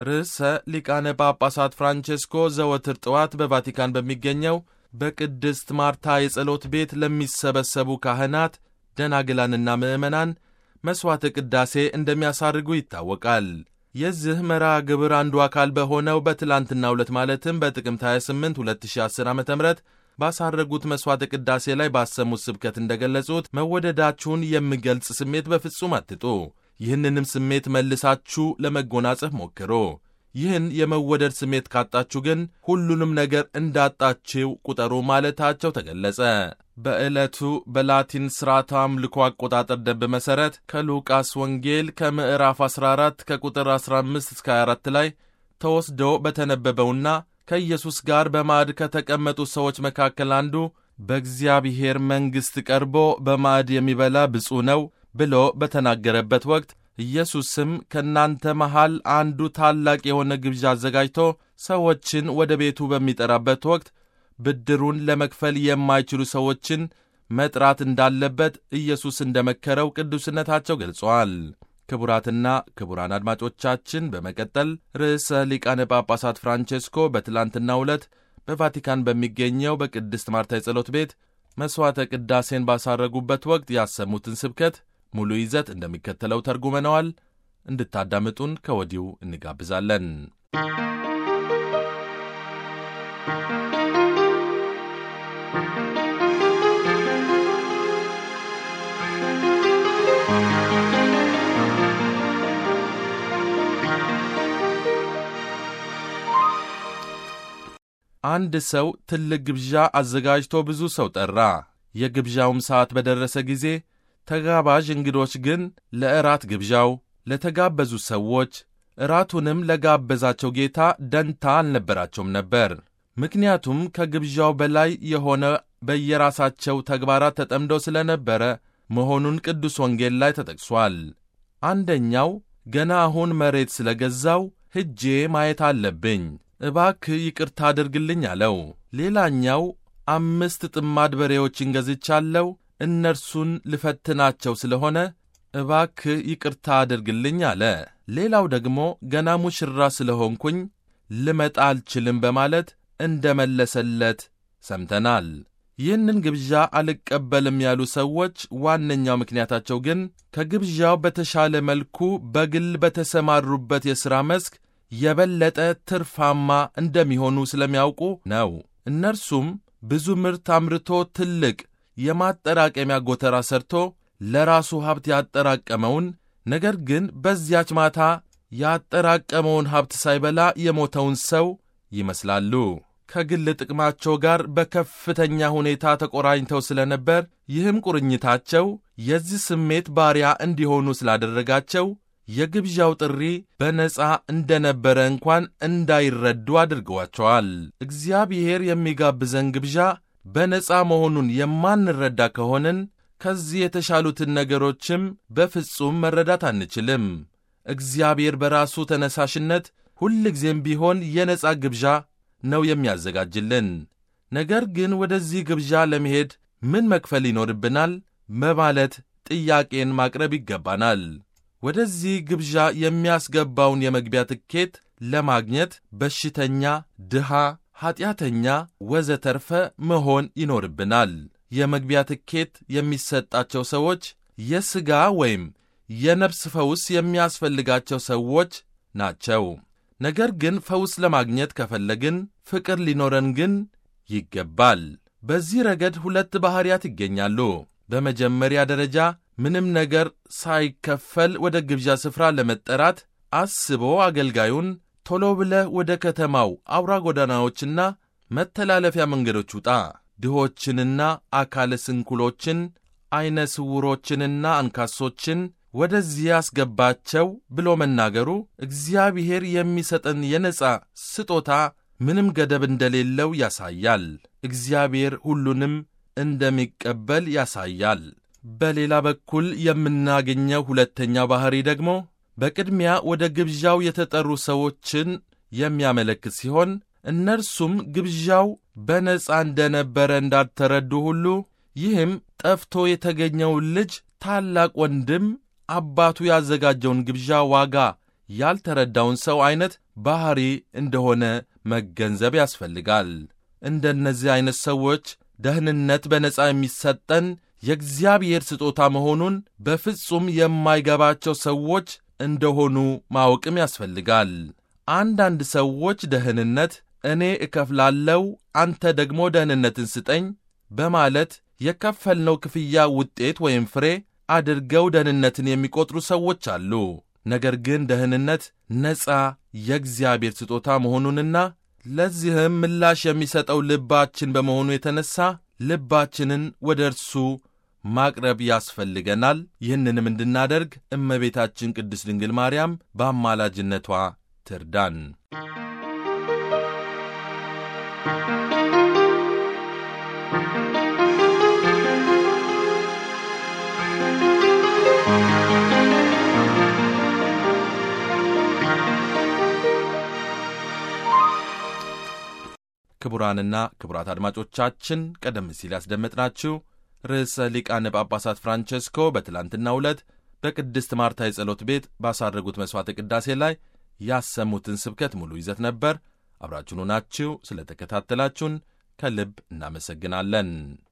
ርዕሰ ሊቃነ ጳጳሳት ፍራንቼስኮ ዘወትር ጠዋት በቫቲካን በሚገኘው በቅድስት ማርታ የጸሎት ቤት ለሚሰበሰቡ ካህናት፣ ደናግላንና ምዕመናን መሥዋዕተ ቅዳሴ እንደሚያሳርጉ ይታወቃል። የዚህ መርሃ ግብር አንዱ አካል በሆነው በትላንትናው ዕለት ማለትም በጥቅምት 28 2010 ዓ ም ባሳረጉት መሥዋዕተ ቅዳሴ ላይ ባሰሙት ስብከት እንደገለጹት መወደዳችሁን የሚገልጽ ስሜት በፍጹም አትጡ። ይህንንም ስሜት መልሳችሁ ለመጎናጸፍ ሞክሮ ይህን የመወደድ ስሜት ካጣችሁ ግን ሁሉንም ነገር እንዳጣችው ቁጠሩ ማለታቸው ተገለጸ። በዕለቱ በላቲን ሥርዓተ አምልኮ አቆጣጠር ደንብ መሠረት ከሉቃስ ወንጌል ከምዕራፍ 14 ከቁጥር 15 እስከ 24 ላይ ተወስዶ በተነበበውና ከኢየሱስ ጋር በማዕድ ከተቀመጡ ሰዎች መካከል አንዱ በእግዚአብሔር መንግሥት ቀርቦ በማዕድ የሚበላ ብፁዕ ነው ብሎ በተናገረበት ወቅት ኢየሱስም ከእናንተ መሃል አንዱ ታላቅ የሆነ ግብዣ አዘጋጅቶ ሰዎችን ወደ ቤቱ በሚጠራበት ወቅት ብድሩን ለመክፈል የማይችሉ ሰዎችን መጥራት እንዳለበት ኢየሱስ እንደመከረው ቅዱስነታቸው ገልጸዋል። ክቡራትና ክቡራን አድማጮቻችን በመቀጠል ርዕሰ ሊቃነ ጳጳሳት ፍራንቼስኮ በትላንትናው ዕለት በቫቲካን በሚገኘው በቅድስት ማርታ የጸሎት ቤት መሥዋዕተ ቅዳሴን ባሳረጉበት ወቅት ያሰሙትን ስብከት ሙሉ ይዘት እንደሚከተለው ተርጉመነዋል። እንድታዳምጡን ከወዲሁ እንጋብዛለን። አንድ ሰው ትልቅ ግብዣ አዘጋጅቶ ብዙ ሰው ጠራ። የግብዣውም ሰዓት በደረሰ ጊዜ ተጋባዥ እንግዶች ግን ለእራት ግብዣው ለተጋበዙ ሰዎች እራቱንም ለጋበዛቸው ጌታ ደንታ አልነበራቸውም ነበር። ምክንያቱም ከግብዣው በላይ የሆነ በየራሳቸው ተግባራት ተጠምደው ስለነበረ መሆኑን ቅዱስ ወንጌል ላይ ተጠቅሷል። አንደኛው ገና አሁን መሬት ስለገዛው ሄጄ ማየት አለብኝ፣ እባክህ ይቅርታ አድርግልኝ አለው። ሌላኛው አምስት ጥማድ በሬዎችን ገዝቻለሁ እነርሱን ልፈትናቸው ስለሆነ እባክህ ይቅርታ አድርግልኝ አለ። ሌላው ደግሞ ገና ሙሽራ ስለሆንኩኝ ልመጣ አልችልም በማለት እንደ መለሰለት ሰምተናል። ይህንን ግብዣ አልቀበልም ያሉ ሰዎች ዋነኛው ምክንያታቸው ግን ከግብዣው በተሻለ መልኩ በግል በተሰማሩበት የሥራ መስክ የበለጠ ትርፋማ እንደሚሆኑ ስለሚያውቁ ነው። እነርሱም ብዙ ምርት አምርቶ ትልቅ የማጠራቀሚያ ጎተራ ሰርቶ ለራሱ ሀብት ያጠራቀመውን ነገር ግን በዚያች ማታ ያጠራቀመውን ሀብት ሳይበላ የሞተውን ሰው ይመስላሉ። ከግል ጥቅማቸው ጋር በከፍተኛ ሁኔታ ተቆራኝተው ስለነበር ይህም ቁርኝታቸው የዚህ ስሜት ባሪያ እንዲሆኑ ስላደረጋቸው የግብዣው ጥሪ በነፃ እንደነበረ እንኳን እንዳይረዱ አድርገዋቸዋል። እግዚአብሔር የሚጋብዘን ግብዣ በነፃ መሆኑን የማንረዳ ከሆንን ከዚህ የተሻሉትን ነገሮችም በፍጹም መረዳት አንችልም። እግዚአብሔር በራሱ ተነሳሽነት ሁልጊዜም ቢሆን የነፃ ግብዣ ነው የሚያዘጋጅልን። ነገር ግን ወደዚህ ግብዣ ለመሄድ ምን መክፈል ይኖርብናል በማለት ጥያቄን ማቅረብ ይገባናል። ወደዚህ ግብዣ የሚያስገባውን የመግቢያ ትኬት ለማግኘት በሽተኛ፣ ድሃ ኀጢአተኛ ወዘተርፈ መሆን ይኖርብናል። የመግቢያ ትኬት የሚሰጣቸው ሰዎች የሥጋ ወይም የነፍስ ፈውስ የሚያስፈልጋቸው ሰዎች ናቸው። ነገር ግን ፈውስ ለማግኘት ከፈለግን ፍቅር ሊኖረን ግን ይገባል። በዚህ ረገድ ሁለት ባሕርያት ይገኛሉ። በመጀመሪያ ደረጃ ምንም ነገር ሳይከፈል ወደ ግብዣ ስፍራ ለመጠራት አስቦ አገልጋዩን ቶሎ ብለህ ወደ ከተማው አውራ ጎዳናዎችና መተላለፊያ መንገዶች ውጣ፣ ድሆችንና አካለ ስንኩሎችን፣ ዐይነ ስውሮችንና አንካሶችን ወደዚህ ያስገባቸው ብሎ መናገሩ እግዚአብሔር የሚሰጠን የነጻ ስጦታ ምንም ገደብ እንደሌለው ያሳያል። እግዚአብሔር ሁሉንም እንደሚቀበል ያሳያል። በሌላ በኩል የምናገኘው ሁለተኛው ባሕሪ ደግሞ በቅድሚያ ወደ ግብዣው የተጠሩ ሰዎችን የሚያመለክት ሲሆን እነርሱም ግብዣው በነጻ እንደነበረ እንዳልተረዱ ሁሉ ይህም ጠፍቶ የተገኘውን ልጅ ታላቅ ወንድም አባቱ ያዘጋጀውን ግብዣ ዋጋ ያልተረዳውን ሰው ዐይነት ባሕሪ እንደሆነ መገንዘብ ያስፈልጋል። እንደነዚህ ዐይነት ሰዎች ደህንነት በነጻ የሚሰጠን የእግዚአብሔር ስጦታ መሆኑን በፍጹም የማይገባቸው ሰዎች እንደሆኑ ማወቅም ያስፈልጋል። አንዳንድ ሰዎች ደህንነት እኔ እከፍላለው፣ አንተ ደግሞ ደህንነትን ስጠኝ በማለት የከፈልነው ክፍያ ውጤት ወይም ፍሬ አድርገው ደህንነትን የሚቆጥሩ ሰዎች አሉ። ነገር ግን ደህንነት ነፃ የእግዚአብሔር ስጦታ መሆኑንና ለዚህም ምላሽ የሚሰጠው ልባችን በመሆኑ የተነሳ ልባችንን ወደ እርሱ ማቅረብ ያስፈልገናል። ይህንንም እንድናደርግ እመቤታችን ቅድስት ድንግል ማርያም በአማላጅነቷ ትርዳን። ክቡራንና ክቡራት አድማጮቻችን ቀደም ሲል ያስደመጥናችሁ ርዕሰ ሊቃነ ጳጳሳት ፍራንቸስኮ በትላንትናው ዕለት በቅድስት ማርታ የጸሎት ቤት ባሳረጉት መሥዋዕተ ቅዳሴ ላይ ያሰሙትን ስብከት ሙሉ ይዘት ነበር። አብራችሁን ሆናችሁ ስለ ተከታተላችሁን ከልብ እናመሰግናለን።